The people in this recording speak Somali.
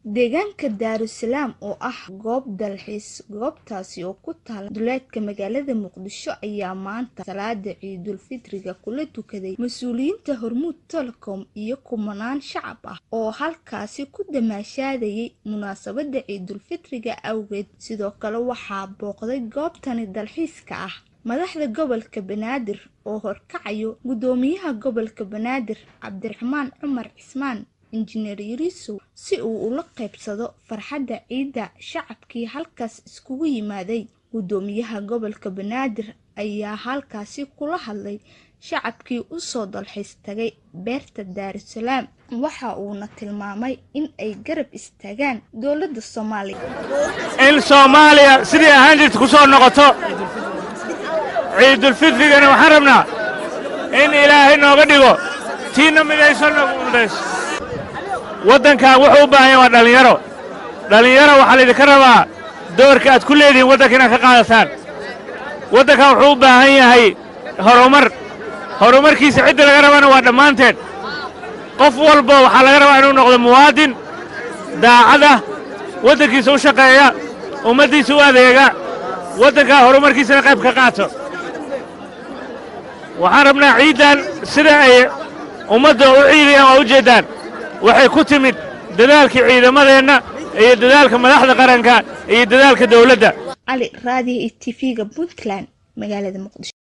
deegaanka daarusalaam oo ah goob dalxiis goobtaasi oo ku taala duleedka magaalada muqdisho ayaa maanta salaada ciidulfitriga kula tukaday mas-uuliyiinta hormuud telecom iyo kumanaan shacab ah oo halkaasi ku damaashaadayay munaasabada ciidulfitriga awgeed sidoo kale waxaa booqday goobtani dalxiiska ah madaxda gobolka banaadir oo horkacayo gudoomiyaha gobolka banaadir cabdiraxmaan cumar cismaan injineer yariisow si uu ula qaybsado farxadda ciidda shacabkii halkaas iskugu yimaaday gudoomiyaha gobolka banaadir ayaa halkaasi kula hadlay shacabkii usoo dalxiis tagay beerta daarusalaam waxa uuna tilmaamay in ay garab istaagaan dowladda soomaaliya in soomaaliya sidii ahaan jirta ku soo noqoto ciidulfitrigana waxaan rabnaa in ilaahay nooga dhigo tiinna midayso nagu mudayso waddankan wuxuu u baahan yahay waa dhallinyaro dhallinyaro waxaa laydinka rabaa doorka aad ku leedihiin waddanka inaad ka qaadataan waddankan wuxuu u baahan yahay horumar horumarkiisa cidda laga rabana waa dhammaanteen qof walba waxaa laga rabaa inuu noqdo muwaadin daacada waddankiisa u shaqeeya ummaddiisa u adeega waddankaa horumarkiisana qayb ka qaato waxaan rabnaa ciiddan sida ay ummadda u ciidayaan waa u jeeddaan waxay ku timid dadaalkii ciidamadeenna iyo dadaalka madaxda qaranka iyo dadaalka dawladda cali raadiyo iyo tv-ga puntland magaalada muqdisho